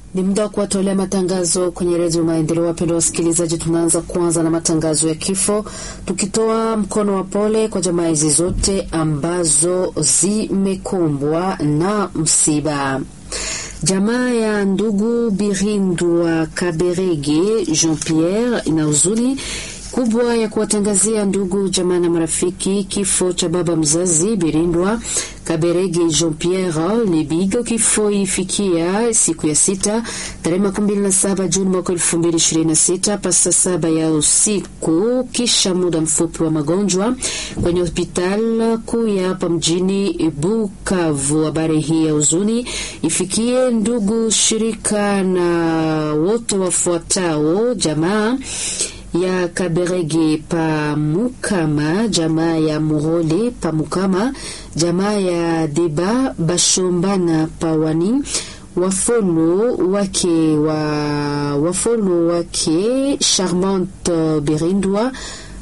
Ni muda wa kuwatolea matangazo kwenye redio Maendeleo. Wapendwa wasikilizaji, tunaanza kwanza na matangazo ya kifo, tukitoa mkono wa pole kwa jamaa hizi zote ambazo zimekumbwa na msiba. Jamaa ya ndugu Birindwa Kaberege Jean Pierre ina huzuni kubwa ya kuwatangazia ndugu jamaa na marafiki kifo cha baba mzazi Birindwa Kaberege Jean Pierre Lebigo. Kifo ifikia siku ya sita tarehe makumi mbili na saba Juni mwaka elfu mbili ishirini na sita pasa saba ya usiku, kisha muda mfupi wa magonjwa kwenye hospital kuu ya hapa mjini Bukavu. Habari hii ya huzuni ifikie ndugu shirika na wote wafuatao jamaa ya Kaberege pa Mukama, jamaa ya Murole pa Mukama, jamaa ya Deba Bashombana pa Wani, wafolo wake wa wafolo wake Charmante Berindwa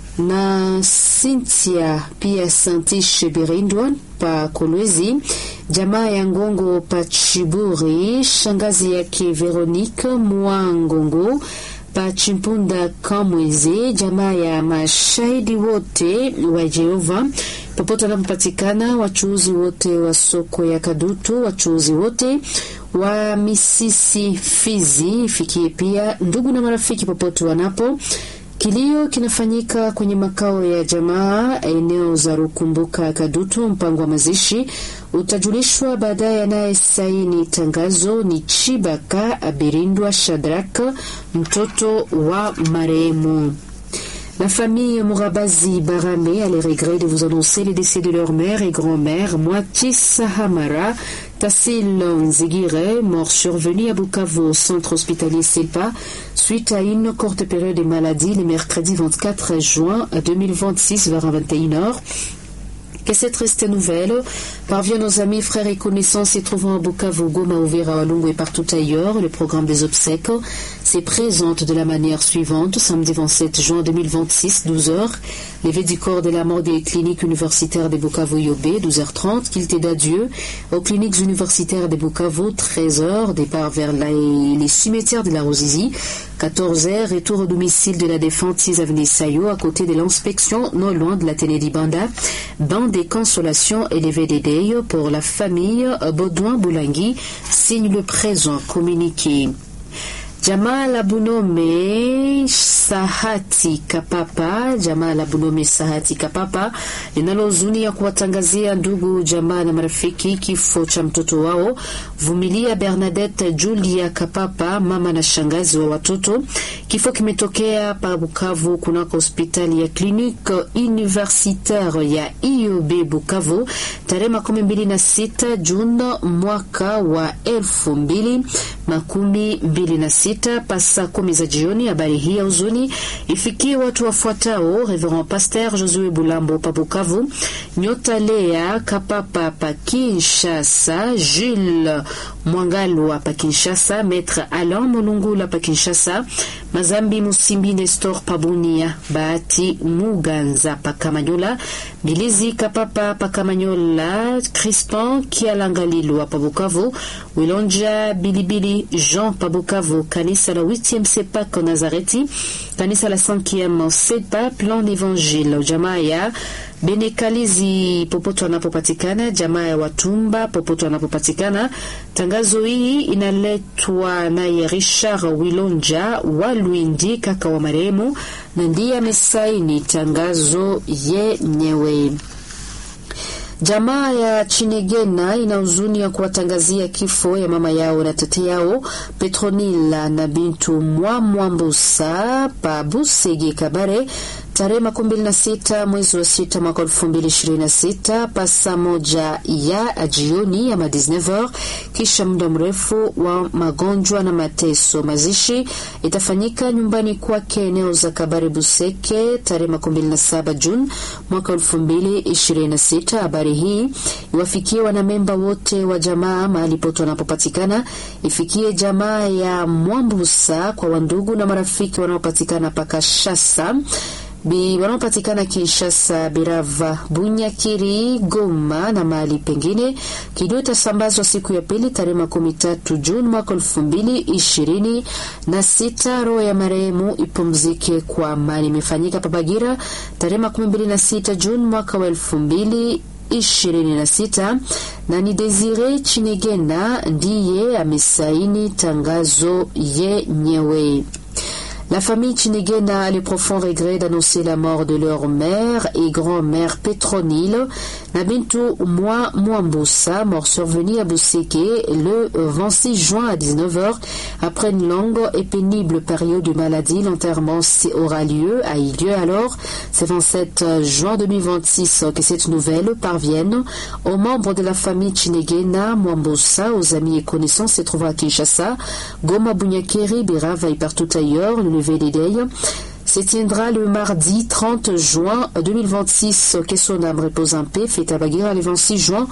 na Cynthia pia Santishe Berindwa pa Kolwezi, jamaa ya Ngongo pa Chiburi, shangazi yake Veronique Mwangongo Pachimpunda Kamweze, jamaa ya mashahidi wote wa Jehova popote wanapopatikana, wachuuzi wote wa soko ya Kadutu, wachuuzi wote wa misisi Fizi, ifikie pia ndugu na marafiki popote wanapo. Kilio kinafanyika kwenye makao ya jamaa eneo za Rukumbuka Kadutu. Mpango wa mazishi utajulishwa baadaye. Anayesaini tangazo ni Chibaka Abirindwa Shadrak, mtoto wa marehemu. La famille Mourabazi Barame a les regrets de vous annoncer les décès de leur mère et grand-mère, Moiti Sahamara Tassil Nzigire, mort survenu à Bukavu au centre hospitalier Selpa, suite à une courte période de maladie le mercredi 24 juin 2026 vers 21h. Que cette triste nouvelle parvient nos amis, frères et connaissances se trouvant à Bukavu, Goma, Uvira, Walungu et partout ailleurs. Le programme des obsèques se présente de la manière suivante. Samedi 27 juin 2026, 12h, levée du corps de la mort des cliniques universitaires de Bukavu Yobé, 12h30, quilté d'adieu aux cliniques universitaires de Bukavu, 13h, départ vers la, les cimetières de la Rosizi, 14h, retour au domicile de la défense 6 avenue Sayo, à côté de l'inspection, non loin de la Télédi Banda, banc des consolations élevées des Deyo pour la famille Baudouin Boulangui, signe le présent communiqué. Jamaa la Bunome Sahati Kapapa, jamaa la Bunome Sahati Kapapa linalo huzuni ya kuwatangazia ndugu jamaa na marafiki kifo cha mtoto wao Vumilia Bernadette Julia Kapapa, mama na shangazi wa watoto. Kifo kimetokea pa Bukavu kunako hospitali ya Clinique Universitaire ya IUB Bukavu tarehe makumi mbili na sita Juni mwaka wa elfu mbili makumi mbili na sita pasa kumi za jioni. Habari hii ya huzuni ifikie watu wafuatao: Reverend Pasteur Josue Bulambo pa Bukavu, Nyota Lea Kapapa pa Kinshasa, Jules Mwangalwa pa Kinshasa, Maître Alain Molungula pa Kinshasa, Mazambi Musimbi Nestor pa Bunia, Bahati Muganza pa Kamanyola, Bilizi Kapapa pa Kamanyola, Crispin Kialangalilwa pa Bukavu, Wilonja Bilibili Jean pa Bukavu, kanisa la 8e Sepak Nazareti, kanisa la 5e Sepa Plan d'Evangile, jamaa ya Benekalizi popote wanapopatikana, jamaa ya Watumba popote wanapopatikana. Tangazo hii inaletwa naye Richard Wilonja wa Lwindi, kaka wa marehemu, na ndiye amesaini tangazo yenyewe. Jamaa ya Chinegena ina huzuni ya kuwatangazia kifo ya mama yao na tete yao Petronila na Bintu Mwamwambusa pa Busege Kabare tarehe makumi mbili na sita mwezi wa sita mwaka elfu mbili ishirini na sita pasa moja ya jioni ama 19h, kisha muda mrefu wa magonjwa na mateso. Mazishi itafanyika nyumbani kwake eneo za Kabare Buseke tarehe makumi mbili na saba Juni mwaka elfu mbili ishirini na sita. Habari hii iwafikie wanamemba wote wa jamaa mahali pote wanapopatikana, ifikie jamaa ya Mwambusa kwa wandugu na marafiki wanaopatikana Pakashasa bi wanaopatikana Kinshasa, Birava, Bunyakiri, Goma na mahali pengine. Kilio itasambazwa siku ya pili tarehe makumi tatu Juni mwaka elfu mbili ishirini na sita. Roho ya marehemu ipumzike kwa amani. Imefanyika Pabagira tarehe makumi mbili na sita Juni mwaka wa elfu mbili ishirini na sita na ni Desire Chinegena ndiye amesaini tangazo yenyewe. La famille Chinegena a le profond regret d'annoncer la mort de leur mère et grand-mère Petronile Nabintu Mwa Mwambusa, mort survenu à Bousseke le 26 juin à 19h. Après une longue et pénible période de maladie, l'enterrement aura lieu, a eu lieu alors. C'est 27 juin 2026 que cette nouvelle parvienne aux membres de la famille Chinegena Mwambusa, aux amis et connaissances se trouvant à Kinshasa, Goma Bunyakeri, Birava et partout ailleurs. Le lever des deuils se tiendra le mardi 30 juin 2026. Que son âme repose en paix. Fête à Baguera le 26 juin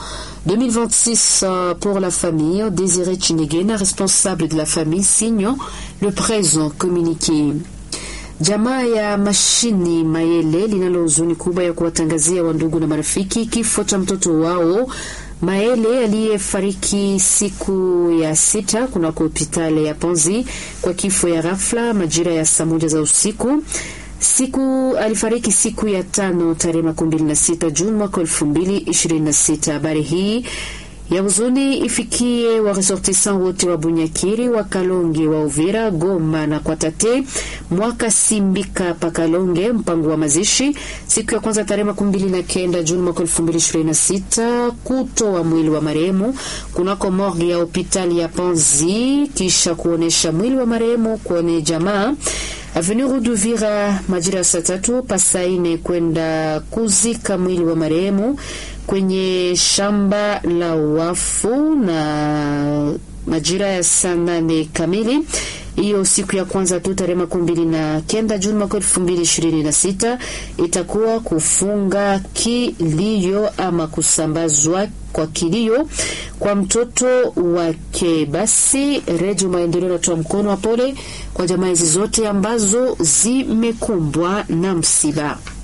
2026 pour la famille. Désiré Chinegena, responsable de la famille, signe le présent communiqué. Jamaa ya Mashini Mayele linalo huzuni kubwa ya kuwatangazia wandugu na marafiki kifo cha mtoto wao Maele aliyefariki siku ya sita kunako hospitali ya Ponzi kwa kifo ya ghafla majira ya saa moja za usiku. Siku alifariki siku ya tano tarehe makumi mbili na sita Juni mwaka elfu mbili ishirini na sita. Habari hii ya huzuni ifikie waresortisan wote wa Bunyakiri, wa Kalonge, wa Uvira, Goma na Kwatate, mwaka Simbika pa Kalonge. Mpango wa mazishi siku ya kwanza tarehe makumi mbili na kenda Juni mwaka elfu mbili ishirini na sita kutoa mwili wa marehemu kunako morgue ya hospitali ya Panzi, kisha kuonesha mwili wa marehemu kwenye jamaa Avenue Ruduvira majira ya saa tatu pasaine kwenda kuzika mwili wa marehemu kwenye shamba la wafu na majira ya saa nane kamili hiyo siku ya kwanza tu tarehe makumi mbili na kenda Juni mwaka elfu mbili ishirini na sita itakuwa kufunga kilio ama kusambazwa kwa kilio kwa mtoto wake. Basi Redio Maendeleo natoa mkono wa pole kwa jamaa hizi zote ambazo zimekumbwa na msiba.